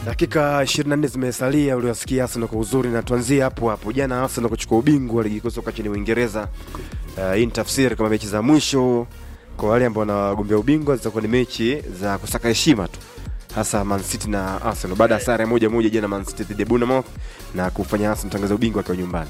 Dakika 24 zimesalia, uliwasikia Arsenal kwa uzuri, na tuanzie hapo hapo. Jana Arsenal kuchukua ubingwa wa ligi kuu soka nchini Uingereza. Uh, hii ni tafsiri kama mechi za mwisho kwa wale ambao wanagombea ubingwa zitakuwa ni mechi za kusaka heshima tu, hasa Man City na Arsenal baada ya sare moja moja jana Man City dhidi ya Bournemouth na kufanya Arsenal tangaza ubingwa akiwa nyumbani.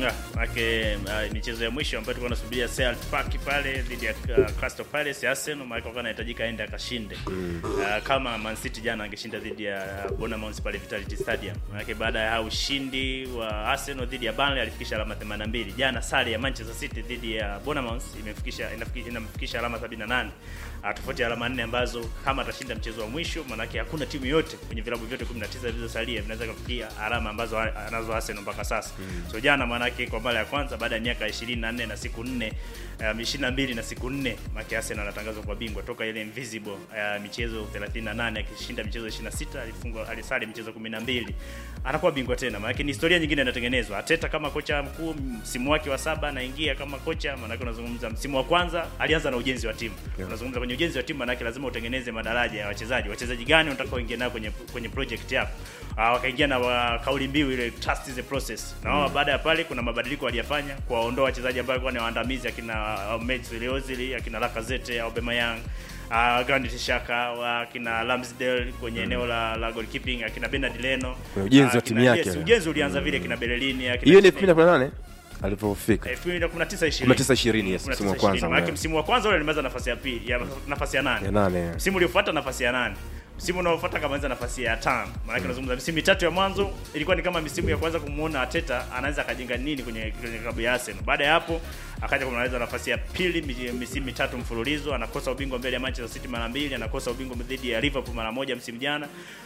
Maake uh, michezo ya mwisho ambayo tulikuwa tunasubiria Selhurst Park pale dhidi ya uh, Crystal Palace Arsenal, maana alikuwa anahitajika aende akashinde mm. uh, kama Man City jana angeshinda dhidi ya Bournemouth pale Vitality Stadium. Maana baada ya ushindi wa Arsenal dhidi ya Burnley alifikisha alama 82. Jana sare ya Manchester City dhidi ya Bournemouth imefikisha inamfikisha alama 78. Uh, tofauti ya alama nne ambazo kama atashinda mchezo wa mwisho, maanake hakuna timu yote kwenye vilabu vyote 19 zilizosalia vinaweza kufikia alama ambazo anazo Arsenal mpaka sasa. Mm. So jana maanake kwa mara ya kwanza baada ya miaka 24 na siku 4 um, 22 na siku 4 maki Arsenal anatangazwa kwa bingwa toka ile invisible uh, michezo 38 akishinda michezo 26 alifungwa alisali michezo 12 anakuwa bingwa tena maana ni historia nyingine inatengenezwa Ateta kama kocha mkuu msimu wake wa saba anaingia kama kocha maana unazungumza msimu wa kwanza alianza na ujenzi wa timu yeah. unazungumza kwenye ujenzi wa timu maana lazima utengeneze madaraja ya wachezaji wachezaji gani unataka uingie nao kwenye kwenye project yako uh, wakaingia na wa, kauli mbiu ile trust is a process na wao mm. baada ya pale kuna mabadiliko waliyafanya kuwaondoa wachezaji ambao walikuwa ni waandamizi akina Mesut Ozil akina Lacazette Aubameyang uh, Granit Xhaka akina Ramsdale kwenye mm. eneo la, la goalkeeping akina Bernard Leno Kwenye ujenzi wa timu yake. yes, ujenzi ulianza vile kina Berlini akina Hiyo ni Disney. 2018 alipofika. 2019 20 19 yes, msimu wa kwanza. Maana msimu wa kwanza ule alimaliza nafasi ya pili, ya nafasi ya nane. Ya nane. Msimu uliofuata nafasi ya nane. Msimu unaofuata kamaliza nafasi ya tano. Maana yake unazungumza misimu mitatu ya mwanzo ilikuwa ni kama misimu ya kwanza kumuona Arteta anaweza akajenga nini kwenye kwenye klabu ya Arsenal. Baada ya hapo akaja kumaliza nafasi ya pili mi- misimu mitatu mfululizo, anakosa ubingwa mbele ya Manchester City mara mbili, anakosa ubingwa dhidi ya Liverpool mara moja msimu jana.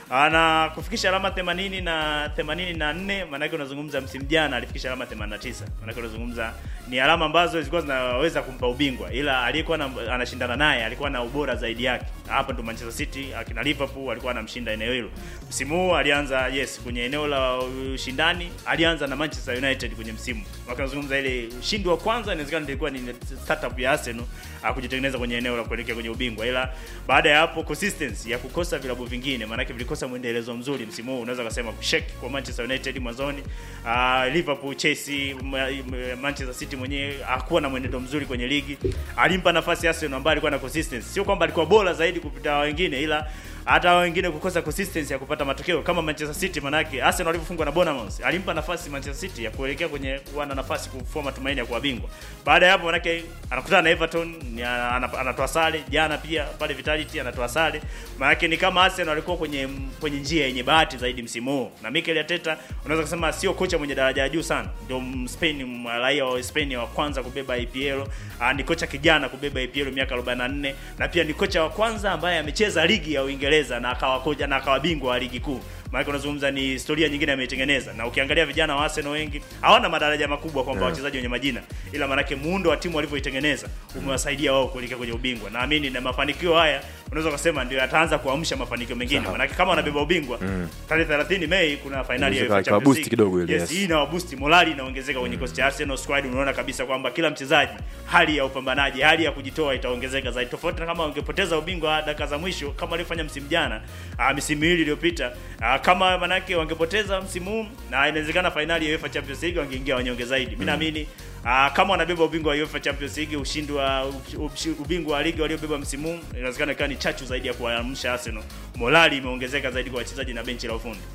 Ana kufikisha alama 80 na 84, maana yake unazungumza msimu jana alifikisha alama 89. Maana yake unazungumza ni alama ambazo zilikuwa zinaweza kumpa ubingwa, ila aliyekuwa na- anashindana naye alikuwa na ubora zaidi yake. Hapa ndo Manchester City akina Liverpool alikuwa anamshinda eneo hilo. Msimu huu alianza yes kwenye eneo la ushindani, alianza na Manchester United kwenye msimu. Wakati unazungumza ile ushindi wa kwanza inawezekana ilikuwa ni startup ya Arsenal ah, kujitengeneza kwenye eneo la kuelekea kwenye ubingwa, ila baada ya hapo consistency ya kukosa vilabu vingine, maana yake vilikosa mwendelezo mzuri msimu huu, unaweza kusema kushake kwa Manchester United mwanzoni, uh, Liverpool, Chelsea, Ma- Ma- Manchester City mwenyewe hakuwa na mwenendo mzuri kwenye ligi. Alimpa nafasi Arsenal ambaye alikuwa na consistency, sio kwamba alikuwa bora zaidi kupita wengine, ila hata hao wengine kukosa consistency ya kupata matokeo kama Manchester City. Manake Arsenal walivyofungwa na Bournemouth, alimpa nafasi Manchester City ya kuelekea kwenye kuwa na nafasi kufua matumaini ya kuwa bingwa. Baada ya hapo, manake anakutana na Everton, ni ana- ana- anatoa sare jana, pia pale Vitality anatoa sare. Manake ni kama Arsenal walikuwa kwenye kwenye njia yenye bahati zaidi msimu huu, na Mikel Arteta unaweza kusema sio kocha mwenye daraja ya juu sana, ndio Spain, raia wa Spain wa kwanza kubeba EPL. Ah, ni kocha kijana kubeba EPL miaka 44 na pia ni kocha wa kwanza ambaye amecheza ligi ya Uingereza na akawa koja na akawa bingwa wa ligi kuu. Maana unazungumza ni historia nyingine ameitengeneza, na ukiangalia vijana wa Arsenal wengi hawana madaraja makubwa kwamba Yeah. wachezaji wenye majina, ila maanake muundo wa timu walivyoitengeneza umewasaidia wao kuelekea kwenye ubingwa. Naamini na mafanikio haya unaweza kusema ndio yataanza kuamsha mafanikio mengine, Sawa. maanake kama wanabeba ubingwa tarehe 30 Mei kuna fainali ya Inaweza UEFA ikawa Champions boost League. kidogo ile, Yes, yes. hii inawaboost morali inaongezeka kwenye kikosi cha Arsenal squad. Unaona kabisa kwamba kila mchezaji hali ya upambanaji, hali ya kujitoa itaongezeka zaidi, tofauti na kama wangepoteza ubingwa dakika za mwisho kama walivyofanya msimu jana, ah, misimu miwili iliyopita. Ah, kama manake wangepoteza msimu huu na inawezekana fainali ya UEFA Champions League wangeingia wanyonge zaidi. Mimi naamini ah, kama wanabeba ubingwa wa UEFA Champions League, ushindi wa ushi- ubingwa wa ligi waliobeba msimu huu, inawezekana ikawa ni chachu zaidi ya kuamsha Arsenal. Morali imeongezeka zaidi kwa wachezaji na benchi la ufundi.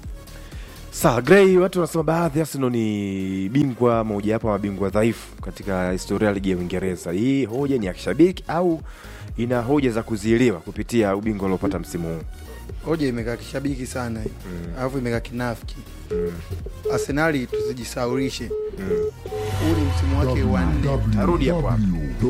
Sawa, Gray, watu wanasema baadhi Arsenal ni bingwa moja hapo mabingwa dhaifu katika historia ya ligi ya Uingereza. Hii hoja ni ya kishabiki au ina hoja za kuzielewa kupitia ubingwa uliopata msimu huu? hoja imekaa kishabiki sana hii. alafu imekaa kinafiki arsenali tusijisaurishe huu ni msimu wake wa nne Tarudi hapo hapo.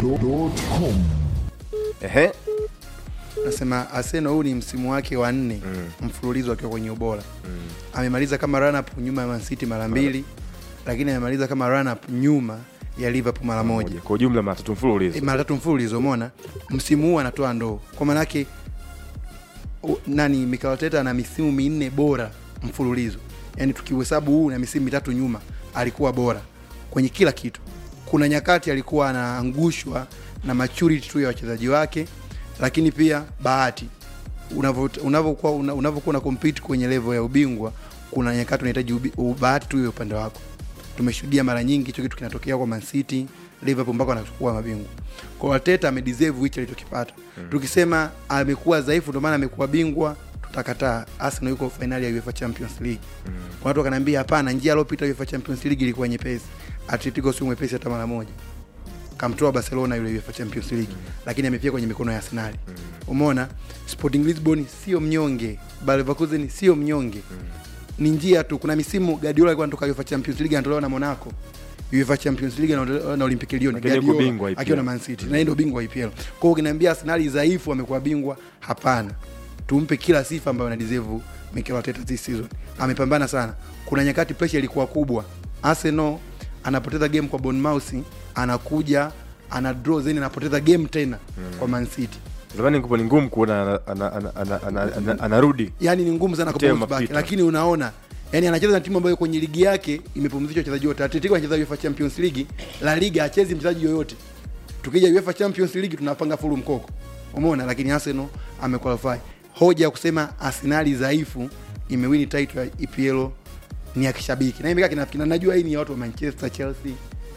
Ehe, nasema arsenal huu ni msimu wake wa nne mfululizo akiwa kwenye ubora amemaliza kama run up nyuma ya Man City mara mbili lakini amemaliza kama run up nyuma ya liverpool mara moja kwa ujumla matatu E, mfululizo. mara tatu mfululizo umeona msimu huu anatoa ndoo kwa maanake u- nani Mikel Arteta ana misimu minne bora mfululizo yaani tukihesabu huu na misimu mitatu nyuma alikuwa bora kwenye kila kitu kuna nyakati alikuwa anaangushwa na maturity tu ya wachezaji wake lakini pia bahati unavyo- unavyokuwa una- unavyokuwa una compete kwenye level ya ubingwa kuna nyakati unahitaji ubi- bahati tu iwe upande wako tumeshuhudia mara nyingi hicho kitu kinatokea kwa Man City Liverpool mpaka wanachukua mabingwa kwa Arteta amedeserve hicho alichokipata tukisema amekuwa dhaifu ndio maana amekuwa bingwa tutakataa Arsenal yuko finali ya UEFA Champions League kwa watu wakaniambia hapana njia aliyopita UEFA Champions League ilikuwa nyepesi Atletico sio mwepesi hata mara moja kamtoa Barcelona yule UEFA Champions League lakini amefia kwenye mikono ya Arsenal umeona Sporting Lisbon sio mnyonge Bayer Leverkusen sio mnyonge ni njia tu kuna misimu Guardiola alikuwa anatoka UEFA Champions League anatolewa na Monaco UEFA Champions League na, na Olympique Lyon Lakini yuko Guardiola bingwa IPL. akiwa na Man City na yeye ndio bingwa wa IPL kwa hiyo ukiniambia Arsenal dhaifu amekuwa bingwa hapana tumpe kila sifa ambayo ana deserve Mikel Arteta this season amepambana sana kuna nyakati pressure ilikuwa kubwa Arsenal anapoteza game kwa Bournemouth anakuja ana draw then anapoteza game tena kwa Man City zamani ngupo ni ngumu kuona ana- ana- ana- ana- ana- ana- anarudi yani ni ngumu sana Kutia kubounce back mapito. lakini unaona yani anacheza na timu ambayo kwenye ligi yake imepumzisha wachezaji wote Atletico anacheza UEFA Champions League La Liga hachezi mchezaji yoyote tukija UEFA Champions League tunapanga fulu mkoko umeona lakini Arsenal amequalify hoja ya kusema Arsenal dhaifu imewini title ya EPL ni ya kishabiki na imekaa kinafiki na najua hii ni ya watu wa Manchester Chelsea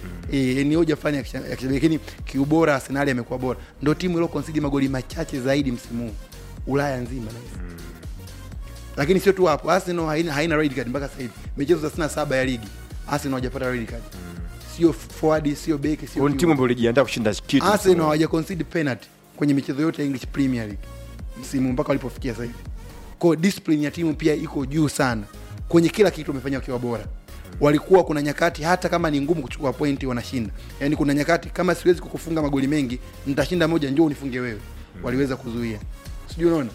E, ni hoja fulani ya kisha- ya kishabiki lakini kiubora Arsenal amekuwa bora ndio timu iliyo concede magoli machache zaidi msimu huu Ulaya nzima na lakini sio tu hapo Arsenal haina, haina red card mpaka sasa hivi michezo 37 ya ligi Arsenal hawajapata red card sio forward sio beki sio Kwa ni timu kiungo. ambayo ilijiandaa kushinda kitu Arsenal hawaja concede penalty kwenye michezo yote ya English Premier League msimu mpaka walipofikia sasa hivi. Kwa hiyo discipline ya timu pia iko juu sana. Kwenye kila kitu wamefanya wakiwa bora. Walikuwa kuna nyakati hata kama ni ngumu kuchukua pointi wanashinda. Yaani kuna nyakati kama siwezi kukufunga magoli mengi, nitashinda moja njoo unifunge wewe. Waliweza kuzuia. Sijui unaona?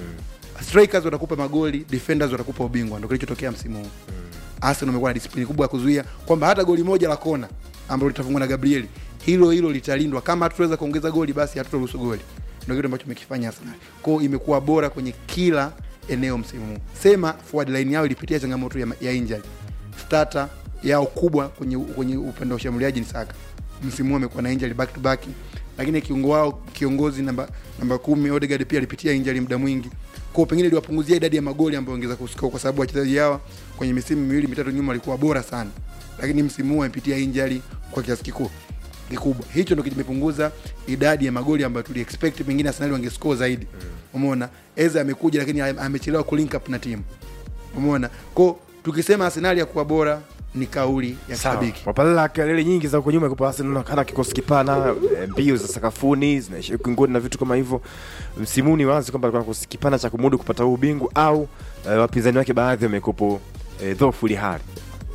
Strikers watakupa magoli, defenders watakupa ubingwa. Ndio kilichotokea msimu huu. Arsenal wamekuwa na disiplini kubwa ya kuzuia kwamba hata goli moja la kona ambalo litafungwa na Gabriel hilo hilo litalindwa. Kama hatutaweza kuongeza goli, basi hatutaruhusu goli. Ndio kitu ambacho umekifanya Arsenal. Kwa hiyo imekuwa bora kwenye kila eneo msimu huu. Sema forward line yao ilipitia changamoto ya, ya injury. Starter yao kubwa kwenye kwenye upande wa ushambuliaji ni Saka. Msimu huu amekuwa na injury back to back. Lakini kiungo wao kiongozi namba namba kumi Odegaard pia alipitia injury muda mwingi. Kwa hiyo pengine iliwapunguzia idadi ya magoli ambayo ongeza kuscore kwa sababu wachezaji hawa kwenye misimu miwili mitatu nyuma walikuwa bora sana. Lakini msimu huu amepitia injury kwa kiasi kikubwa kikubwa. Hicho ndio kimepunguza idadi ya magoli ambayo tuli expect pengine Arsenal wangescore zaidi. Umeona? Eza amekuja lakini ame- amechelewa kulink up na timu. Umeona? Kwa tukisema Arsenal ya kuwa bora ni kauli ya Sawa. shabiki. Wapalala kelele nyingi za huko nyuma kwa Arsenal inaonekana kikosi kipana, eh, mbio za sakafuni zinaishia ukingoni na vitu kama hivyo. Msimu huu ni wazi kwamba alikuwa na kikosi kipana cha kumudu kupata huu ubingwa au eh, wapinzani wake baadhi wamekopo eh, dhofu ili hali.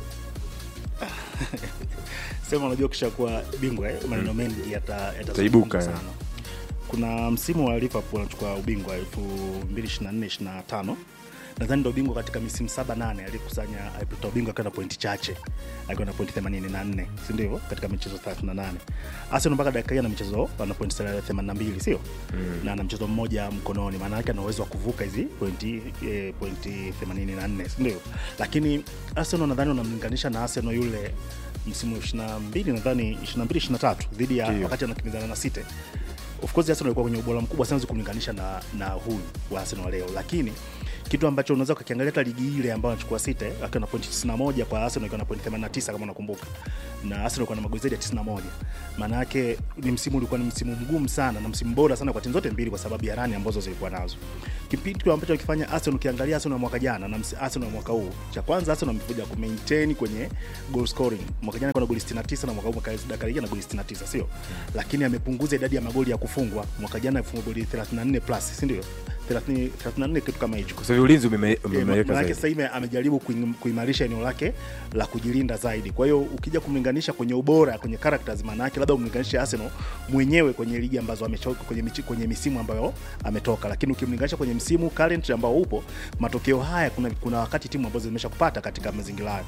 sema unajua ukishakuwa bingwa eh, maneno mengi yata- Yataibuka, yatazungumzwa sana kuna msimu wa liverpool anachukua ubingwa 2024 25 nadhani ndo bingwa katika misimu saba nane alikusanya alipata ubingwa akiwa na pointi chache akiwa na pointi 84 si ndio hivyo katika michezo 38 arsenal mpaka dakika hii ana michezo ana pointi 82 sio na ana mchezo mmoja mkononi maana yake ana uwezo wa kuvuka hizi pointi eh, pointi 84 si ndio lakini arsenal nadhani unamlinganisha na arsenal yule msimu 22 nadhani 22 23 dhidi ya Ndio. wakati anakimbizana na City of course Arsenal alikuwa kwenye ubora mkubwa sana kumlinganisha na na huyu wa Arsenal wa leo, lakini kitu ambacho unaweza ukakiangalia hata ligi ile ambayo anachukua City akiwa na pointi 91 kwa Arsenal akiwa na pointi 89 kama unakumbuka, na Arsenal alikuwa na magoli zaidi ya 91. Maana yake ni msimu ulikuwa ni msimu mgumu sana na msimu bora sana kwa timu zote mbili kwa sababu ya rani ambazo zilikuwa nazo. Kitu ambacho kifanya Arsenal, ukiangalia Arsenal ya mwaka jana na msi- Arsenal ya mwaka huu, cha kwanza Arsenal amekuja ku maintain kwenye goal scoring. Mwaka jana alikuwa na goli 69 na mwaka huu mwaka dakika hii na goli 69, sio? Lakini amepunguza idadi ya magoli ya kufungwa. Mwaka jana alifunga goli 34 plus, si ndio? 30 34 kitu kama hicho. Kwa sababu ulinzi umeme- Eh, umeimarika maanake zaidi. sasa hivi amejaribu kuing- kuimarisha eneo lake la kujilinda zaidi. Kwa hiyo ukija kumlinganisha kwenye ubora kwenye characters, maana yake labda umlinganishe Arsenal mwenyewe kwenye ligi ambazo amechoka kwenye, michi- kwenye misimu ambayo ametoka, lakini ukimlinganisha kwenye msimu current ambao upo, matokeo haya kuna, kuna wakati timu ambazo zimesha kupata katika mazingira hayo.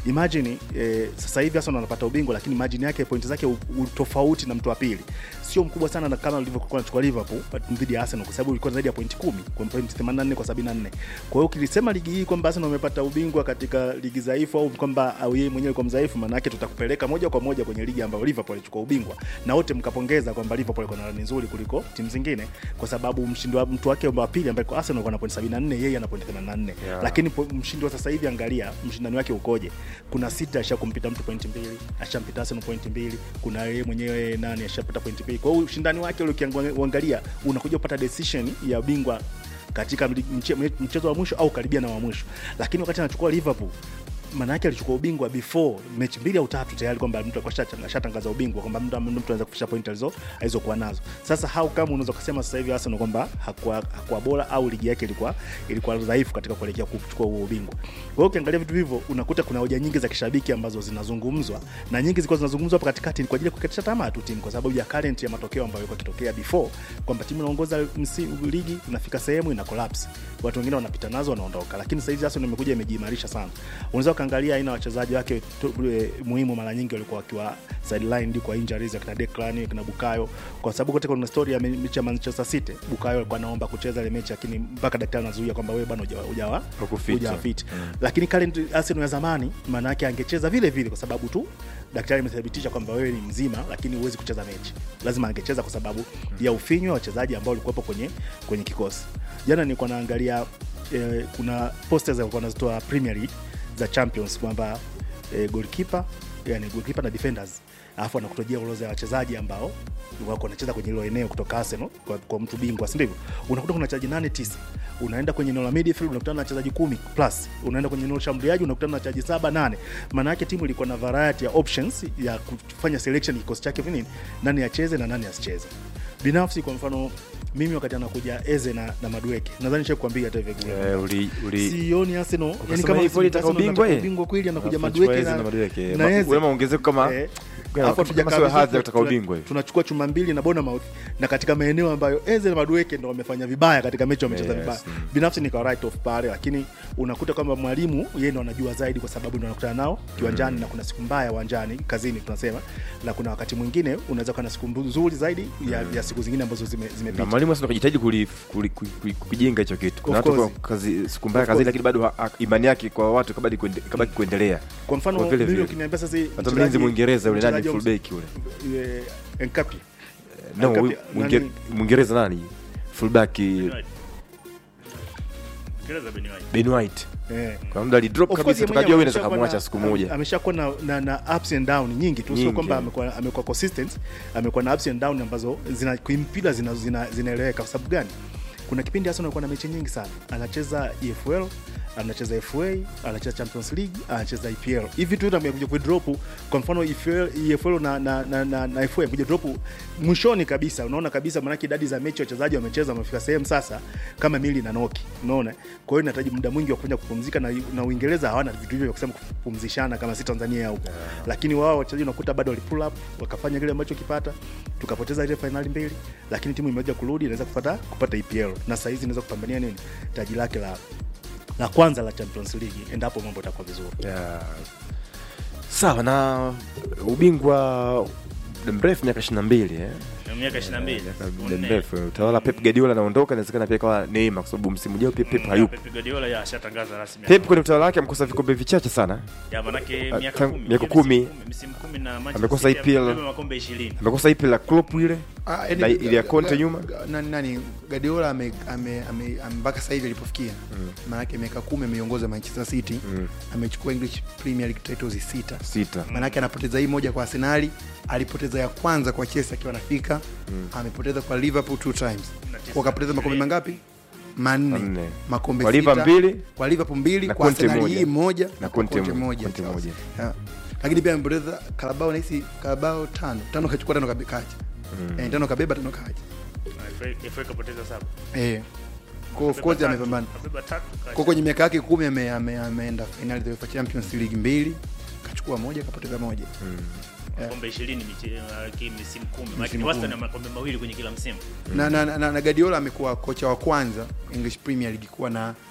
imagine eh, sasa hivi Arsenal wanapata ubingwa lakini margin yake point zake u- u- tofauti na mtu wa pili sio mkubwa sana na kama ilivyokuwa anachukua Liverpool dhidi ya Arsenal kwa sababu ilikuwa zaidi ya point 10 kwa point 84 kwa 74 kwa hiyo ukilisema ligi hii kwamba Arsenal wamepata ubingwa katika ligi dhaifu au kwamba au yeye mwenyewe kwa mdhaifu maana yake tutakupeleka moja kwa moja kwenye ligi ambayo Liverpool alichukua ubingwa na wote mkapongeza kwamba Liverpool iko na rani nzuri kuliko timu zingine kwa sababu mshindi wa mtu wake wa pili ambaye kwa Arsenal ana point 74 yeye ana point 84 Yeah. lakini po- mshindi wa sasa hivi angalia mshindani wake ukoje kuna sita ashakumpita mtu point mbili ashampita Arsenal point mbili kuna yeye mwenyewe nani ashapita point mbili kwa hiyo ushindani wake ule ukiangalia unakuja kupata decision ya bingwa katika mli- mche- mchezo wa mwisho au karibia na wa mwisho lakini wakati anachukua Liverpool maana yake alichukua ubingwa before mechi mbili au tatu tayari kwamba mtu alikuwa asha- ashatangaza ubingwa kwamba mtu mtu anaweza kufikisha point alizo alizokuwa nazo. Sasa how kama unaweza kusema sasa hivi Arsenal kwamba hakuwa hakuwa bora au ligi yake ilikuwa ilikuwa dhaifu katika kuelekea kuchukua huo ubingwa. Kwa hiyo ukiangalia vitu hivyo unakuta kuna hoja nyingi za kishabiki ambazo zinazungumzwa na nyingi zilikuwa zinazungumzwa hapa katikati ni kwa ajili ya kukatisha tamaa tu timu kwa sababu ya current ya matokeo ambayo yalikuwa yakitokea before kwamba timu inaongoza msi- ligi inafika sehemu ina collapse. Watu wengine wanapita nazo wanaondoka. Lakini sasa hivi Arsenal imekuja imejiimarisha sana. Unaweza ukaangalia aina ya wachezaji wake tu- eh, muhimu mara nyingi walikuwa wakiwa sidelined kwa injuries akina Declan akina Bukayo kwa sababu kote kuna story ya me- mechi ya Manchester City Bukayo alikuwa anaomba kucheza ile mechi lakini mpaka daktari anazuia kwamba wewe bwana hujawa hujawa Hukufit. hujawa fit lakini current Arsenal ya zamani maana yake angecheza vile vile kwa sababu tu daktari amethibitisha kwamba wewe ni mzima lakini huwezi kucheza mechi lazima angecheza kwa sababu ya ufinyo wa wachezaji ambao walikuwepo kwenye kwenye kikosi jana nilikuwa naangalia eh, kuna posters walikuwa wanazitoa Premier League za Champions kwamba eh, goalkeeper yani goalkeeper na defenders alafu anakutojia orodha ya wachezaji ambao wako wanacheza kwenye hilo eneo kutoka Arsenal kwa, kwa mtu bingwa, si ndivyo? Unakuta kuna wachezaji nane tisa, unaenda kwenye eneo la midfield unakutana na wachezaji kumi plus, unaenda kwenye eneo la shambuliaji unakutana na wachezaji saba nane. Maana yake timu ilikuwa na variety ya options ya kufanya selection ya kikosi chake nini, nani acheze na nani asicheze. Binafsi kwa mfano mimi wakati anakuja Eze na, na Madueke nadhani nishakwambia hata hivyo Eh, uli uli sioni Arsenal yani Ukasema kama hivyo ilitaka Arsenal ubingwa, inataka eh? ubingwa kweli anakuja Alafu Madueke Eze na na Madueke. na Ma- Eze. ule maongezeko kama- Eh, kama- alafu kama hatujakaa sio vizuri, hadhi ya kutaka tuna- ubingwa hivi. tunachukua chuma mbili na Bournemouth na katika maeneo ambayo Eze na Madueke ndo wamefanya vibaya katika mechi wamecheza Yes, vibaya mm. binafsi nika right off pale lakini unakuta kwamba mwalimu yeye ndo anajua zaidi kwa sababu ndo anakutana nao kiwanjani na kuna siku mbaya uwanjani kazini tunasema na kuna wakati mwingine unaweza kuwa na siku nzuri zaidi ya, ya siku zingine ambazo zime- na zimepita mwalimu sasa kujitahidi kuli- kuli- kuli- kukijenga hicho kitu. Kuna Of watu kwa course. kazi siku mbaya Of kazini, course. lakini bado ha- ha- imani yake kwa watu kabaki kuende- kabaki kuendelea. kwa mfano Kwa vile mimi vile. ukiniambia sasa Hata mchezaji- mlinzi Mwingereza yule nani mchezaji wa fullback yule. eh, Enkapi No, Enkapi- huyu Mwinge- nani- Mwingereza nani? Fullback Kieleza Ben White. Ben White. eh. Kwa muda alidrop Of course, kabisa yeye tukajua mwenyewe wewe unaweza ameshakuwa kumwacha na- siku moja. ameshakuwa na, na, na ups and down nyingi tu sio Nyingi, kwamba eh. amekuwa amekuwa consistent amekuwa na ups and down ambazo zina kimpira zina zina- zinaeleweka kwa sababu gani kuna kipindi Arsenal alikuwa na mechi nyingi sana anacheza EFL anacheza FA anacheza Champions League anacheza EPL hivi tu amekuja ku drop kwa mfano EFL EFL na na na, na, na FA amekuja drop mwishoni kabisa unaona kabisa maana idadi za mechi wachezaji wamecheza wamefika sehemu sasa kama mili na noki unaona kwa hiyo inahitaji muda mwingi wa kufanya kupumzika na, na Uingereza hawana vitu hivyo vya kusema kupumzishana kama si Tanzania huko lakini wao wachezaji unakuta bado wali pull up wakafanya kile ambacho kipata tukapoteza ile finali mbili lakini timu imeweza kurudi inaweza kupata kupata EPL na sasa hizi inaweza kupambania nini taji lake la la kwanza la Champions League endapo mambo yatakuwa vizuri Yeah. Sawa na ubingwa muda mrefu miaka 22 eh. Na miaka 22. Muda mrefu utawala Pep Guardiola anaondoka, inawezekana pia kawa neema kwa sababu msimu ujao pia Pep Mm, hayupo. Pep Guardiola ya ashatangaza rasmi. Pep kwenye utawala wake amekosa vikombe vichache sana. ya manake Ah, miaka tangu- 10. miaka misimu kumi. Misimu 10 na Manchester Amekosa City EPL. amebeba makombe 20. Amekosa ipi la Klopp ile Ah, yani, na ile ya Ga- Conte Ga- nyuma. Ga- nani, nani Guardiola ame, ame, ame, ame, mpaka sasa hivi alipofikia maanake miaka kumi ameiongoza Manchester City Mm. amechukua English Premier League titles sita Sita. maanake anapoteza hii moja kwa Arsenali alipoteza ya kwanza kwa Chelsea akiwa anafika amepoteza kwa Liverpool two times Na tisa. kwa kapoteza makombe mangapi manne Manne. makombe Kwa sita. Liverpool mbili. kwa Liverpool mbili Na kwa Conte Arsenal moja. hii moja Na kwa Conte mo- Conte Sasa. moja. Yeah. lakini pia amepoteza Carabao nahisi Carabao tano tano kachukua tano kabe- kacha eh, tano kabeba tano kacha Na FA FA kapoteza saba. eh kwa of course Kabeba amepambana tatu, kabeba tatu, kacha. kwa kwenye miaka yake kumi ame- ame- ameenda finali za UEFA Champions League mbili kachukua moja kapoteza moja makombe 20 miche- uh, ki- misimu 10. Maana Misimu ni wastani kumi. wa makombe mawili kwenye kila msimu. na, na, na, na Guardiola amekuwa kocha wa kwanza English Premier League kuwa na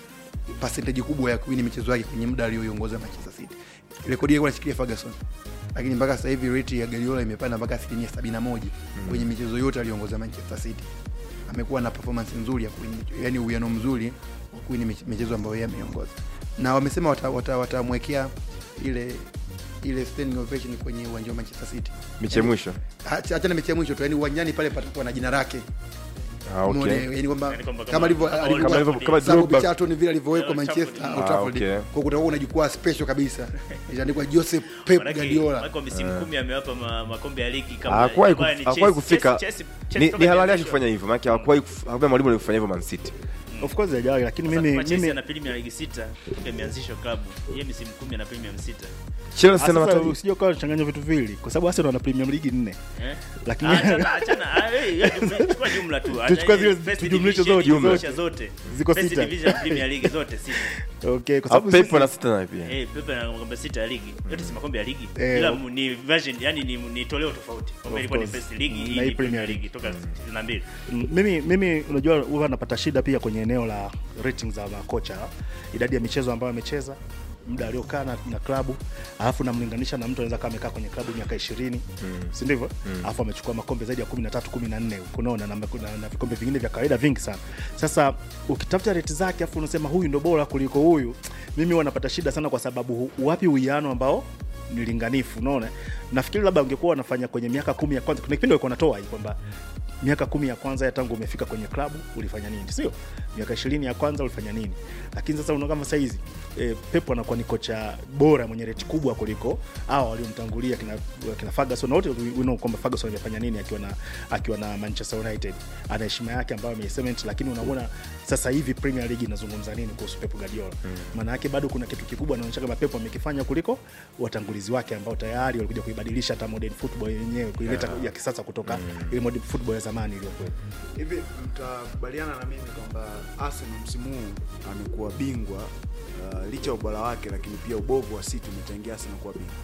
percentage kubwa ya kuwini michezo yake kwenye muda aliyoiongoza Manchester City. Rekodi yake anashikilia Ferguson, lakini mpaka sasa hivi rate ya Guardiola imepanda mpaka asilimia 71 kwenye michezo yote aliyoongoza Manchester City. Amekuwa na performance nzuri ya kuwini, yani uwiano mzuri wa kuwini mich- michezo ambayo yeye ameongoza, na wamesema watamwekea wata, watamwekea ile ile standing ovation kwenye uwanja wa Manchester City. Mechi ya mwisho. Acha- achana mechi ya mwisho tu, yani uwanjani pale patakuwa na jina lake Ah, okay. Umeona, yani kwamba Yani kwamba kama kama- alivyo kama alivyo- Kama alivyo- kama Sababu Drogba- Charlton vile alivyowekwa Old Manchester Trafford. Old Ah, Trafford. okay. kwa kutakuwa una jukwaa special kabisa itaandikwa Joseph Pep Manake- Guardiola manake wa misimu kumi amewapa ma- makombe ya ligi kama hawakuwahi ilikuwa kuf- ni hawakuwahi Chelsea- kufika Chelsea- Chelsea ni, toka ni halali yake imeanzishwa. kufanya hivyo maana hawakuwahi kuf- hakuna mwalimu aliyefanya hivyo Man City of course hajawahi lakini Sasa mimi kama Chelsea mimi ana Premier League sita toka imeanzishwa klabu yeye misimu kumi ana Premier sita Chelsea na sasa mataji usije ukawa unachanganya vitu viwili kwa sababu Arsenal wana Premier League nne eh Lakini- Ah, achana achana ah, eh, hiyo jumla- chukua jumla tu Tuchukue Acha zile- first tujumlishe division, zote, jumlisha zote. zote Ziko First sita. division Premier League zote sita okay kwa Au sababu Pep sisi- ana sita naye pia Eh, Pepe na makombe sita ya ligi yote si makombe ya ligi Eh, ila of- mu- ni version yani ni, ni toleo tofauti Of kombe ilikuwa ni course. first league Mm, hii na hii ni Premier Premier League toka 62 Mm, mimi mimi unajua huwa napata shida pia kwenye eneo la ratings za makocha idadi ya michezo ambayo amecheza muda aliokaa na, na klabu alafu namlinganisha na mtu anaweza kaa amekaa kwenye klabu miaka ishirini mm. si ndivyo alafu amechukua makombe zaidi ya kumi na tatu kumi na nne unaona na, na, na vikombe vingine vya kawaida vingi sana sasa ukitafuta reti zake afu unasema huyu ndo bora kuliko huyu mimi huwa napata shida sana kwa sababu hu- wapi uwiano ambao ni linganifu unaona nafikiri labda ungekuwa wanafanya kwenye miaka kumi ya kwanza kuna kipindi walikuwa wanatoa hii kwamba miaka kumi ya kwanza ya tangu umefika kwenye klabu ulifanya nini sio miaka ishirini ya kwanza ulifanya nini lakini sasa unaona kama saizi e, Pep anakuwa ni kocha bora mwenye reti kubwa kuliko hao waliomtangulia kina, kina Ferguson na wote we know kwamba Ferguson amefanya nini akiwa na akiwa na Manchester United ana heshima yake ambayo ameisement lakini unaona sasa hivi Premier League inazungumza nini kuhusu Pep Guardiola maana yake bado kuna kitu kikubwa anaonyesha kama Pep amekifanya kuliko watangulizi wake ambao tayari walikuja kuibadilisha hata modern football yenyewe kuileta ya kisasa kutoka ile modern football ya zamani iliyokuwa hivi mtakubaliana na mimi kwamba Arsenal msimu huu amekuwa bingwa uh, licha ya ubora wake, lakini pia ubovu wa City umechangia Arsenal kuwa bingwa.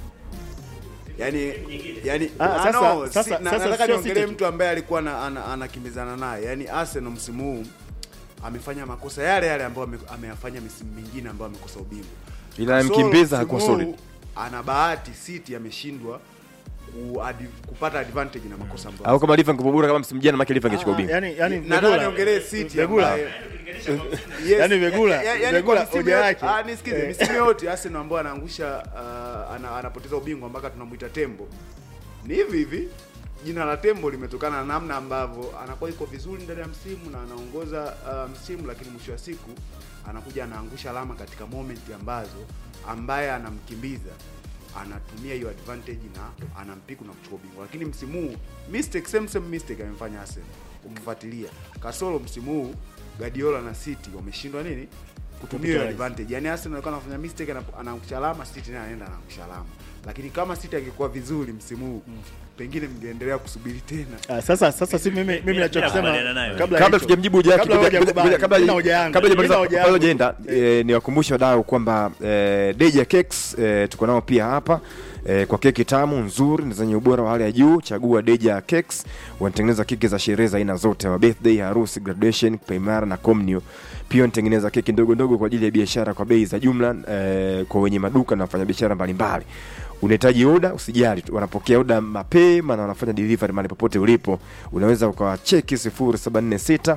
Yani, yani Ah, ah, sasa- no, sasa- si, na, sasa nataka sio niongelee City tu. mtu ambaye alikuwa na- ana- anakimbizana naye. Yani Arsenal msimu huu amefanya makosa yale yale ambayo ame- ameyafanya misimu mingine ambayo amekosa ubingwa. ila Kasoro amkimbiza hakuwa msimu huu solid Ana bahati City ameshindwa ku- adi- kupata advantage na makosa ambayo au kama Liverpool bora kama msimu jana maki Liverpool angechukua ubingwa yani yani nataka Vegula- niongelee City Vegula. ambaye Yes. Yaani Vegula- Ya- ya- yaani Vegula kwa misimu hoja yote- yake. ah, nisikize, Eh. misimu yote Arsenal ambayo anaangusha uh, ana, anapoteza ubingwa mpaka tunamuita tembo ni hivi hivi jina la tembo limetokana na namna ambavyo anakuwa iko vizuri ndani ya msimu na anaongoza uh, msimu lakini mwisho wa siku anakuja anaangusha alama katika moment ambazo ambaye anamkimbiza anatumia hiyo advantage na anampiku na kuchukua ubingwa lakini msimu huu mistake same same mistake amefanya Arsenal ukifuatilia kasoro msimu huu Guardiola na City wameshindwa nini kutumia hiyo Capitalize. advantage yani Arsenal alikuwa anafanya mistake ana- anaangusha alama City naye anaenda anaangusha alama lakini kama City angekuwa vizuri msimu huu pengine mngeendelea kusubiri tena Ah, sasa sasa si mimi mimi nachokisema nakubaliana nayo. kabla kabla hicho- tujamjibu Jackie, kabla ngoja- hujakubali, ngoja- kabla mimi na hoja yangu, kabla mimi na hujamaliza- hoja kabla yangu. hujaenda eh, niwakumbushe wadau kwamba eh, Deja Cakes eh, tuko nao pia hapa eh, kwa keki tamu nzuri na zenye ubora wa hali ya juu. Chagua Deja Cakes, wanatengeneza keki za sherehe za aina zote, wa birthday, harusi, graduation, paimara na communio. Pia wanatengeneza keki ndogo ndogo kwa ajili ya biashara kwa bei za jumla eh, kwa wenye maduka na wafanyabiashara mbalimbali unahitaji oda usijali tu, wanapokea oda mapema na wanafanya delivery mahali popote ulipo unaweza ukawacheki 0746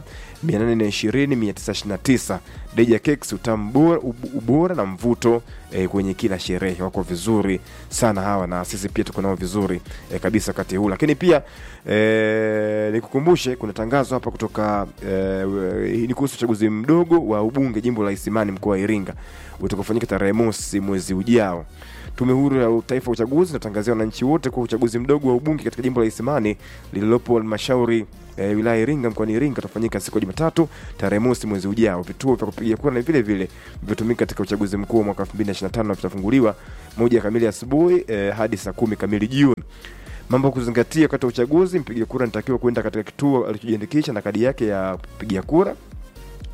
820 929 deja cakes utamu bora- ub- ubora na mvuto eh, kwenye kila sherehe wako vizuri sana hawa na sisi pia tuko nao vizuri eh, kabisa wakati huu lakini pia eh, nikukumbushe kuna tangazo hapa kutoka eh, ni kuhusu uchaguzi mdogo wa ubunge jimbo la isimani mkoa wa iringa utakaofanyika tarehe mosi mwezi ujao Tume Huru ya Taifa ya Uchaguzi inatangazia wananchi wote kuwa uchaguzi mdogo wa ubunge katika jimbo la Isimani lililopo halmashauri e, wilaya ya Iringa mkoani Iringa utafanyika siku ya Jumatatu tarehe mosi mwezi ujao. Vituo vya kupigia kura na vile vile vilivyotumika katika uchaguzi mkuu wa mwaka 2025 vitafunguliwa moja kamili asubuhi e, hadi saa kumi kamili jioni. Mambo ya kuzingatia wakati wa uchaguzi: mpiga kura anatakiwa kwenda katika kituo alichojiandikisha na kadi yake ya kupigia kura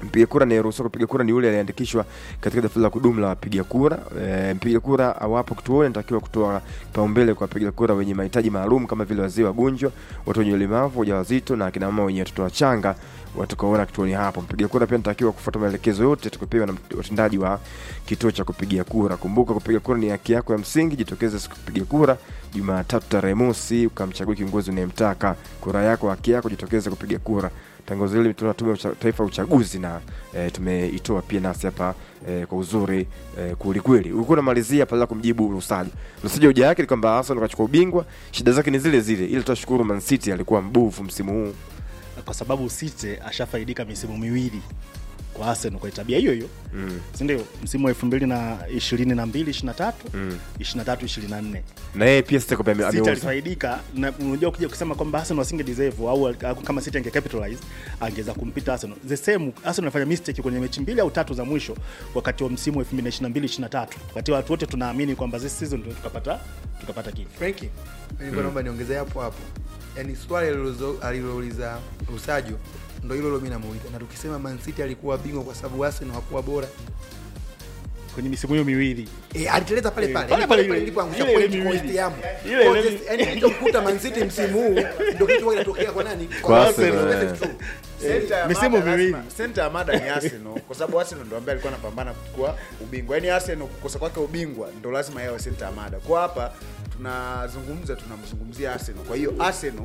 Mpiga kura anayeruhusiwa kupiga kura ni yule aliyeandikishwa katika daftari la kudumu la wapiga kura. E, mpiga kura awapo kituoni anatakiwa kutoa kipaumbele kwa wapiga kura wenye mahitaji maalum kama vile wazee, wagonjwa, watu wenye ulemavu, wajawazito na akina mama wenye watoto wachanga watakaoona kituoni hapo. Mpiga kura pia anatakiwa kufuata maelekezo yote atakayopewa na watendaji wa kituo cha kupigia kura. Kumbuka, kupiga kura ni haki yako ya msingi. Jitokeze siku kupiga kura Jumatatu tarehe mosi, ukamchagua kiongozi unayemtaka. Kura yako haki yako, jitokeze kupiga kura. Tangazo hili limetolewa na Tume ya Ucha- Taifa ya Uchaguzi na e, tumeitoa pia nasi hapa e, kwa uzuri e, kwelikweli. Ulikuwa unamalizia pale la kumjibu Lusaji. Lusaji hoja yake ni kwamba Arsenal kachukua ubingwa, shida zake ni zile zile, ili tutashukuru Man City alikuwa mbovu msimu huu. kwa sababu City ashafaidika misimu miwili kwa Arsenal kwa tabia hiyo hiyo Mm. si ndio? Msimu wa 2022 23 Mm. 23 24 Na yeye pia City ame- City ameuza. alifaidika na unajua ukija kusema kwamba Arsenal wasinge deserve au au kama City ange capitalize angeweza kumpita Arsenal. The same Arsenal alifanya mistake kwenye mechi mbili au tatu za mwisho wakati wa msimu wa 2022 23. Wakati watu wote tunaamini kwamba this season ndio tukapata tukapata kitu. Frankie, nilikuwa naomba niongezee hapo hapo, yaani swali alilozo- alilouliza Rusajo ndo hilo hilo mimi namuuliza, na tukisema Man City alikuwa bingwa kwa sababu Arsenal hakuwa bora Kwenye misimu hiyo miwili. e, aliteleza pale Eh, pale pale Yaani pale pale ile- ilipoangusha ile ile point kwa miwili. West Ham. Ile Kwa ile just- yaani kilichomkuta Man City msimu huu ndio kitu kinatokea kwa nani? Kwa Arsenal. Arsenal, That's true. Center ya Misimu mada miwili. lazima- center ya mada ni Arsenal kwa sababu Arsenal ndo ambaye alikuwa anapambana kuchukua ubingwa. Yaani Arsenal kukosa kwake ubingwa ndo lazima yawe center ya mada. Kwa hapa tunazungumza tunamzungumzia Arsenal. Kwa hiyo Arsenal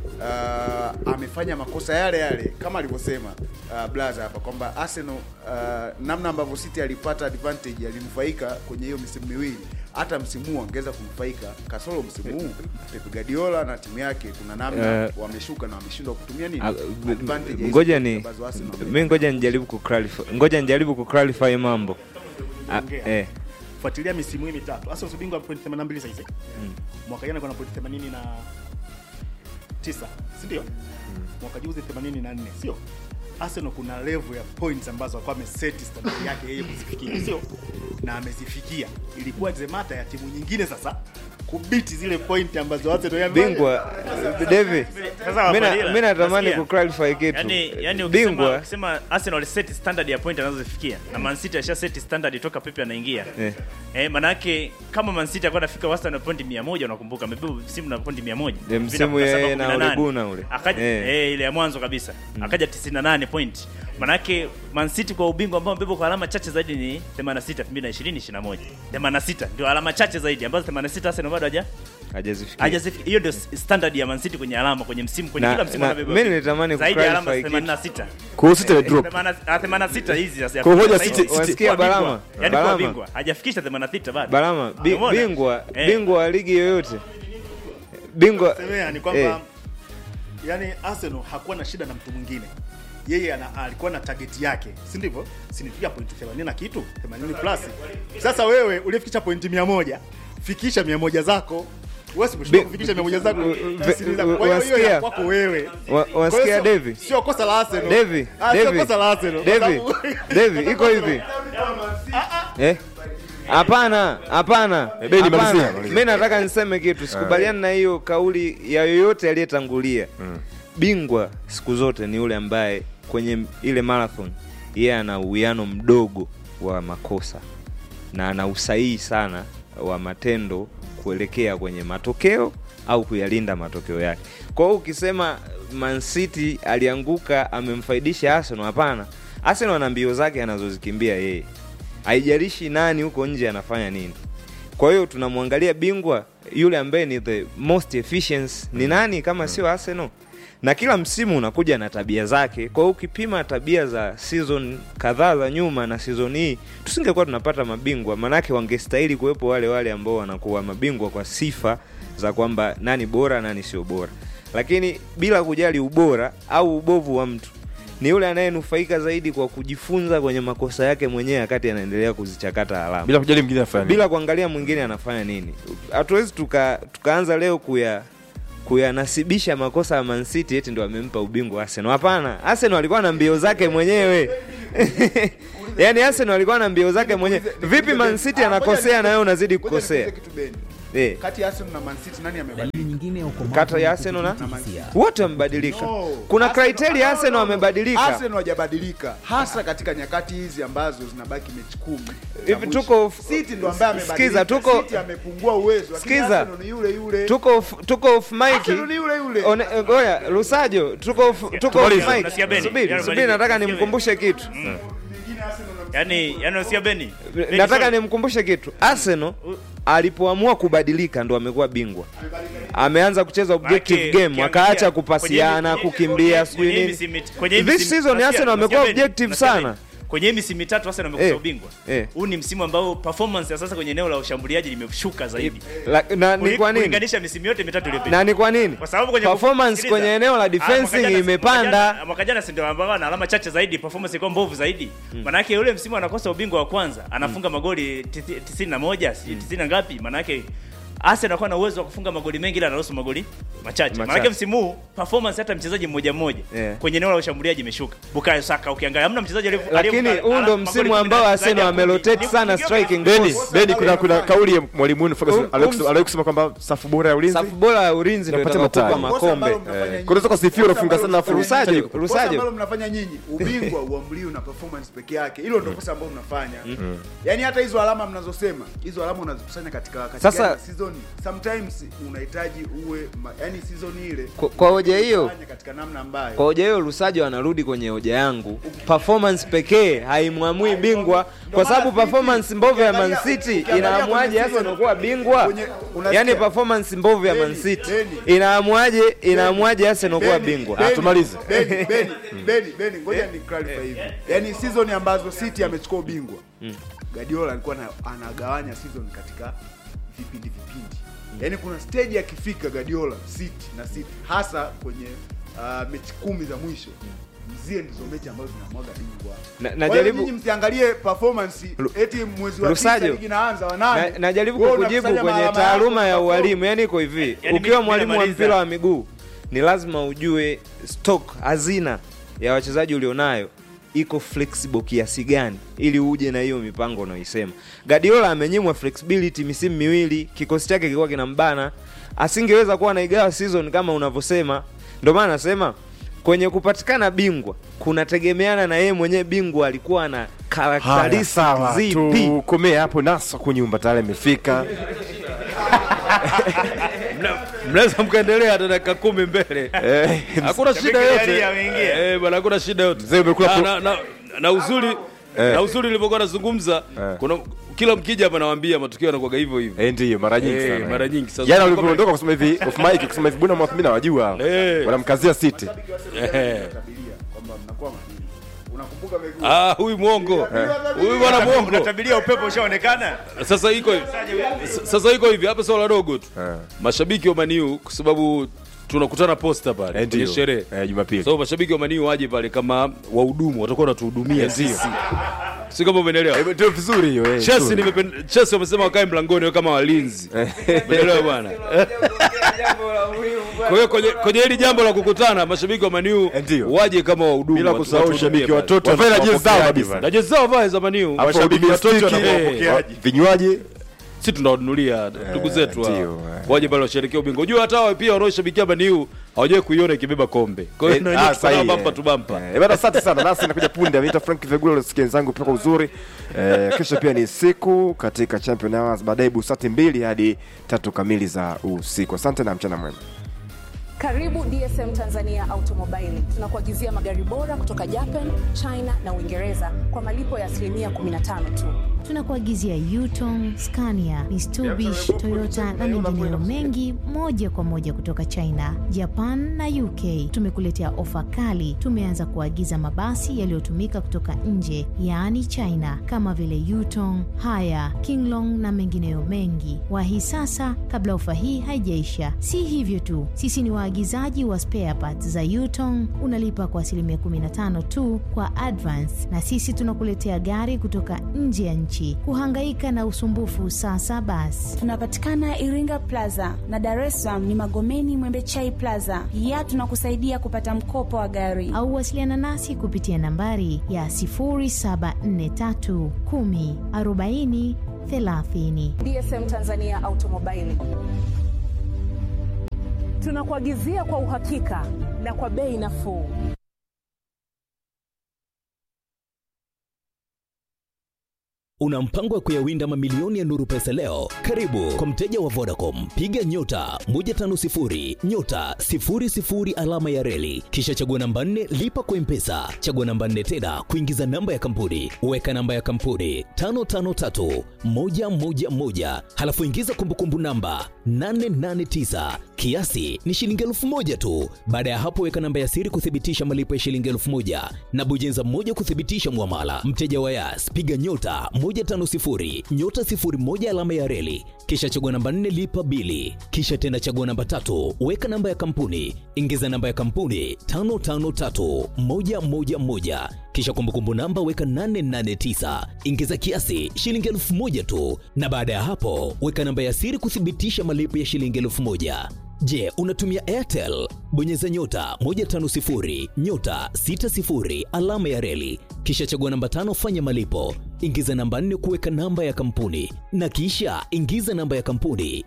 uh, amefanya makosa yale yale kama alivyosema uh, Blaza hapa kwamba Arsenal uh, namna ambavyo City alipata advantage alinufaika kwenye hiyo misimu miwili hata msimu huu angeweza kunufaika kasoro msimu huu Pep Guardiola na timu yake kuna namna Eh, wameshuka na wameshindwa kutumia nini Ah, advantage ya hizo ngoja points ni ambazo Arsenal mi ngoja nijaribu kuclarify ngoja nijaribu kuclarify mambo Ah, Ongea. eh, Fuatilia misimu hii mitatu. Arsenal si bingwa point 82 sasa hivi. Mwaka jana kuna point 89 si ndio? Mwaka juzi 84, sio? Arsenal kuna level ya points ambazo alikuwa ameset standard yake yeye kuzifikia, sio? Na amezifikia. Ilikuwa zemata ya timu nyingine sasa kubiti zile point ambazo Arsenal yame bingwa David Sasa mi na- Wafadhila, mi natamani nasikia. kuclarify kitu yani, yani ukisema, bingwa ukisema Arsenal set standard ya point anazozifikia na Man City asha set standard toka Pepe anaingia eh, eh, manake kama Man City alikuwa anafika wastani wa pointi 100 unakumbuka amebeba msimu na pointi 100 Eh, msimu Vina- yeye na 17, Ole Gunnar ule. akaja Eh. eh. ile ya mwanzo kabisa akaja 98 point manake Man City kwa ubingwa ambao amebeba kwa alama chache zaidi ni 86 2020 21 86 ndio alama chache zaidi ambazo 86 Arsenal bado haja hajazifikia hajazifika hiyo ndio standard ya Man City kwenye alama kwenye msimu kwenye Na- kila msimu na- anabeba mimi nilitamani zaidi ya alama kuclarify kitu. 86 Kwa hiyo City drop. 86 hizi sasa Kwa hoja sasa City- hivi City- wasikia kuwa bingwa. Balama? Yaani kuwa Balama? bingwa hajafikisha 86 bado Balama bi, Umeona? bingwa Eh. bingwa wa ligi yoyote bingwa semea ni kwamba eh, yani Arsenal hakuwa na shida na mtu mwingine yeye ana, alikuwa na target yake si ndivyo sinifikia pointi 80 na kitu 80 plus sasa wewe ulifikisha pointi 100 fikisha 100 zako wewe si Bi- kufikisha 100 zako ve- Tisini zako. Kwa hiyo hiyo wasikia? ya kwako wewe Wa- Kwa hiyo wasikia sio- Devi? sio kosa la Arsenal Devi, Ah, sio Devi, kosa la Arsenal kwa Devi, sababu- Devi, iko hivi eh? Hapana, hapana, Bedi, malizia, hapana. malizia. Mi nataka niseme kitu, sikubaliani na hiyo kauli ya yoyote aliyetangulia. Bingwa siku zote ni yule ambaye kwenye ile marathon yeye ana uwiano mdogo wa makosa na ana usahihi sana wa matendo kuelekea kwenye matokeo au kuyalinda matokeo yake. Kwa hiyo ukisema Man City alianguka amemfaidisha Arsenal, hapana. Arsenal ana mbio zake anazozikimbia yeye, haijalishi nani huko nje anafanya nini. Kwa hiyo tunamwangalia bingwa yule ambaye ni the most efficient ni nani kama sio Arsenal? Na kila msimu unakuja na tabia zake. Kwa hiyo ukipima tabia za season kadhaa za nyuma na season hii, tusingekuwa tunapata mabingwa, manake wangestahili kuwepo wale wale ambao wanakuwa mabingwa kwa sifa za kwamba nani bora nani sio bora, lakini bila kujali ubora au ubovu wa mtu ni yule anayenufaika zaidi kwa kujifunza kwenye makosa yake mwenyewe wakati anaendelea kuzichakata alama bila kujali mwingine afanya nini. bila kuangalia mwingine anafanya nini. Hatuwezi tuka, tukaanza leo kuya kuyanasibisha makosa ya Man City eti ndo amempa ubingwa Arsenal. Hapana, Arsenal alikuwa na mbio zake mwenyewe yaani Arsenal alikuwa na mbio zake mwenyewe. Vipi Man City anakosea na wewe unazidi Ngoja nikuulize kukosea? kitu Beni. Eh. kati ya Arsenal na Man City nani amebadilika Dalili nyingine ya ukomavu Kata ya ni Arsenal na- kudhibiti hisia. wote wamebadilika No. kuna Arsenal- criteria no, Arsenal no, no. wamebadilika Arsenal hajabadilika hasa katika nyakati hizi ambazo zinabaki mechi kumi za Hivi mwisho. tuko- City ndo ambaye amebadilika Sikiza, tuko- City amepungua uwezo lakini Sikiza. Arsenal ni yule yule tuko off, tuko off mic Arsenal ni yule yule One- eh, Ngoja, Lusajo, tuko off, tuko off Tumalize. mic. Unasikia Beni? Subiri, Yaani subiri, malize. nataka Unasikia nimkumbushe kitu. yani yani unasikia Beni Beni, Nataka sorry. nimkumbushe kitu. Arsenal alipoamua kubadilika ndo amekuwa bingwa. Ameanza kucheza objective Maanake, game, ukiangalia akaacha kwenye- kupasiana, kwenye- kukimbia, kwenye sijui hii nini. misimu- kwenye hii This misimu- season unasikia- Arsenal unasikia wamekuwa Beni? objective Unasikia sana. Beni? kwenye hii misimu mitatu Arsenal wamekosa Eh, ubingwa eh. huu ni msimu ambao performance ya sasa kwenye eneo la ushambuliaji limeshuka zaidi La- Na ni Kuli- kwa nini? kulinganisha misimu yote mitatu iliyopita Na ni kwa nini? kwa sababu kwenye Performance sikiliza. kwenye eneo la Ah, mwaka defensing jana- imepanda. mwaka jana- mwaka jana si ndio ambao ana alama chache zaidi performance ilikuwa mbovu zaidi manake yule msimu anakosa ubingwa wa kwanza anafunga magoli tisi- tisini na moja si tisini na ngapi manake Arsenal anakuwa na uwezo wa kufunga magoli mengi ila anaruhusu magoli machache. Machache. Maanake msimu huu performance hata mchezaji mmoja mmoja Yeah. kwenye eneo la ushambuliaji imeshuka. Bukayo Saka ukiangalia hamna mchezaji aliye Lakini huu ndo msimu ambao Arsenal wamerotate sana striking Beni, force. Beni, kuna kuna kauli ya mwalimu wenu Ferguson Um- aliwahi um- kusema- aliwahi kusema kwamba safu bora ya ulinzi Safu bora ya ulinzi ndio Inapata itakayokupa matani. makombe. kunaweza kusifia unafunga sana afu Rusaje, Rusaje- Kosa Rusaje. ambalo mnafanya nyinyi ubingwa uamliwi na performance peke yake hilo ndio kosa ambalo mnafanya yaani hata hizo alama mnazosema hizo alama unazikusanya katika katika Sasa- season sometimes unahitaji uwe ma, yani season ile Kwa- kwa hoja hiyo- ufanye katika namna ambayo Kwa hoja hiyo Lusajo anarudi kwenye hoja yangu, performance pekee haimwamui bingwa, kwa sababu maana performance City, mbovu ya Man ukiangalia- City ukiangalia inaamuaje kwenye Arsenal kuwa bingwa? kwenye- unasikia- Yani performance mbovu ya Man Beni, City Beni. inaamuaje inaamuaje Arsenal kuwa Beni, bingwa? Beni, tumalize. Beni, Beni, Beni, Beni, ngoja ni clarify hivi. Yaani season ambazo City amechukua ubingwa. Guardiola alikuwa na, anagawanya season katika vipindi vipindi. Yaani kuna stage akifika Guardiola City na City hasa kwenye uh, mechi kumi za mwisho. Mzie ndizo mechi ambazo zinamwaga bingwa. Na- Kwa hiyo najaribu- nyinyi msiangalie performance eti mwezi wa tisa Rusajo. ligi inaanza wa nane. Na, najaribu Wewe kukujibu unakusanya kwenye maalama taaluma ya yako, ualimu, yani iko hivi, Yani ukiwa mimi mwalimu wa namaliza. mpira wa miguu ni lazima ujue stock, hazina ya wachezaji ulionayo iko flexible kiasi gani ili uje na hiyo mipango unaoisema. Guardiola amenyimwa flexibility misimu miwili, kikosi chake kilikuwa kinambana, asingeweza kuwa naigawa season kama unavyosema. Ndio maana nasema kwenye kupatikana bingwa kunategemeana na yeye mwenyewe bingwa alikuwa na Haya, characteristics sawa, zipi. tukomee hapo. Nasa kunyumba tayari amefika. mnaweza mkaendelea hata dakika kumi mbele Eh, hakuna shida Shabiki yote tayari ameingia. Eh, bwana hakuna shida yote Mzee, umekula na, pro- na, na, na uzuri na uzuri nilivyokuwa nazungumza Eh. kuna kila mkija hapa nawaambia matukio yanakuwaga hivyo hivyo Eh, ndiyo mara nyingi Eh, sana. mara nyingi. Sasa Jana kama- ulivyoondoka kusema hivi off mic kusema hivi bwana mimi nawajua hao. Eh. Wanamkazia City. Eh. Tabiria kwamba mnakuwa madini. Unakumbuka miguu. Ah, huyu mwongo huyu bwana mwongo Unatabiria upepo ushaonekana. sasa iko hivi S- sasa iko hivi hapa swala dogo tu Eh. mashabiki wa maniu kwa sababu tunakutana posta pale Eh, kwenye ndiyo. sherehe Eh, Jumapili. so mashabiki wa maniu waje pale kama wahudumu watakuwa wanatuhudumia sisi si kama umeelewa Eh, Ndio vizuri hiyo. eh, Chelsea vizuri. nimepen- Chelsea wamesema wakae mlangoni wawe kama walinzi umeelewa bwana kwa hiyo kwenye kwenye hili jambo la kukutana mashabiki wa maniu Eh, ndiyo. waje kama wahudumu Bila watu- kusahau watuhudumie shabiki pale. watoto wavae na jezi zao wapokeaji kabisa. na jezi zao vae za maniu Hapo mashabiki wabidi watoto stiki, wanakuwa eh, wapokeaji vinywaji si tunawanunulia ndugu zetu hao. ndio, eh. waje pale washerekea ubingwa unajua hata wao pia wanaoshabikia maniu hawajawai kuiona ikibeba kombe kwa hiyo Eh, na ah, wenyewe sahihi, tuko bampa eh. tu bampa Eh, bana asante sana nasi nakuja punde ameita frank vegula losikia wenzangu pia kwa uzuri eh, kesho pia ni siku katika champion hours baadaye busati mbili hadi tatu kamili za usiku asante na mchana mwema Karibu DSM Tanzania Automobile. Tunakuagizia magari bora kutoka Japan, China na Uingereza kwa malipo ya asilimia 15 tu. tunakuagizia Yutong, Scania, Mitsubishi, Toyota na mengineyo mengi moja kwa moja kutoka China, Japan na UK. Tumekuletea ofa kali. Tumeanza kuagiza mabasi yaliyotumika kutoka nje, yaani China, kama vile Yutong, Haya, Kinglong na mengineyo mengi. Wahi sasa kabla ofa hii haijaisha. Si hivyo tu, sisi ni waagizaji wa spare parts za Yutong. Unalipa kwa asilimia 15 tu kwa advance, na sisi tunakuletea gari kutoka nje ya nchi wananchi. Kuhangaika na usumbufu sasa basi. Tunapatikana Iringa Plaza na Dar es Salaam ni Magomeni Mwembechai Plaza. Pia tunakusaidia kupata mkopo wa gari au wasiliana nasi kupitia nambari ya 0743 10 40 30. DSM Tanzania Automobile tunakuagizia kwa uhakika na kwa bei nafuu. Una mpango wa kuyawinda mamilioni ya nuru pesa leo? Karibu kwa mteja wa Vodacom, piga nyota 150 nyota 00 alama ya reli, kisha chagua namba 4 lipa kwa mpesa, chagua namba 4 tena kuingiza namba ya kampuni, weka namba ya kampuni 553 111, halafu ingiza kumbukumbu namba 889 kiasi ni shilingi elfu moja tu. Baada ya hapo, weka namba ya siri kuthibitisha malipo ya shilingi elfu moja na bonyeza moja kuthibitisha mwamala. Mteja wa Yas, piga nyota 150 nyota 01 alama ya reli, kisha chagua namba 4 lipa bili, kisha tena chagua namba tatu, weka namba ya kampuni, ingiza namba ya kampuni 553111 kisha kumbukumbu namba weka 889 ingiza kiasi shilingi elfu moja tu, na baada ya hapo weka namba ya siri kuthibitisha malipo ya shilingi elfu moja. Je, unatumia Airtel? Bonyeza nyota 150 nyota 60 alama ya reli, kisha chagua namba tano, fanya malipo, ingiza namba nne kuweka namba ya kampuni, na kisha ingiza namba ya kampuni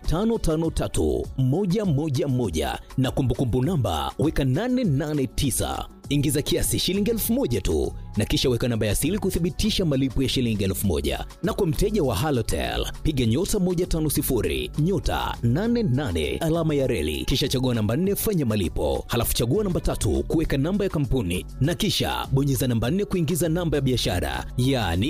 553111 na kumbukumbu namba weka 889 ingiza kiasi shilingi elfu moja tu na kisha weka namba ya siri kuthibitisha malipo ya shilingi elfu moja na kwa mteja wa halotel piga nyota 150 nyota 88 alama ya reli kisha chagua namba 4 fanya malipo halafu chagua namba tatu kuweka namba ya kampuni na kisha bonyeza namba 4 kuingiza namba ya biashara yaani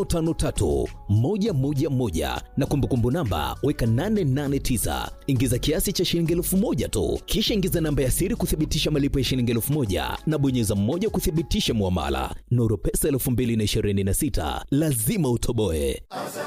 553111 na kumbukumbu namba weka 889 ingiza kiasi cha shilingi elfu moja tu kisha ingiza namba ya siri kuthibitisha malipo ya shilingi elfu moja na bonyeza mmoja kuthibitisha muamala. Nuru Pesa 2026 lazima utoboe.